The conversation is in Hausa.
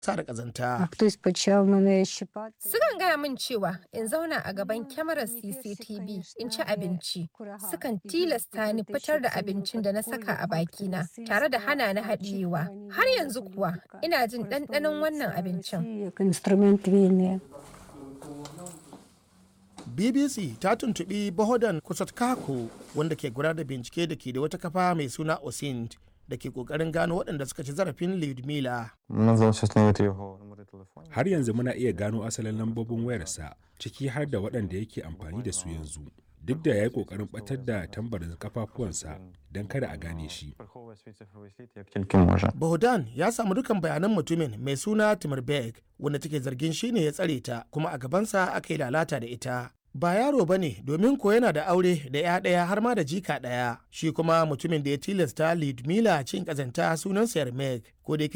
sa da ƙazanta. Хтось почав мене щипати. Sukan gaya min cewa in zauna a gaban kyamarar CCTV in ci abinci. Sukan tilasta ni fitar da abincin da na saka a bakina tare da hana ni haɗiyewa. Har yanzu kuwa ina jin ɗanɗanon wannan abincin. Як інструмент війни. BBC ta tuntuɓi Bohodan Kusatkako wanda ke gudanar da bincike da ke da wata kafa mai suna OSINT da ke ƙoƙarin gano waɗanda suka ci zarafin Lyudmila. Нам вдалося встановити його номери телефонів. Har yanzu muna iya gano asalin lambobin wayarsa ciki har da waɗanda yake amfani da su yanzu. Duk da ya yi ƙoƙarin ɓatar da tambarin kafafuwansa don kada a gane shi. Приховує свій цифровий слід як тільки може. Bohodan ya samu dukan bayanan mutumin mai suna Timurberg wanda take zargin shi ne ya tsare ta kuma a gabansa aka yi lalata da ita. Ba yaro ba ne domin ko yana da aure da ya ɗaya har ma da jika ɗaya. Shi kuma mutumin da ya tilasta Lidmila cin ƙazanta sunansa Yarmek ko da yake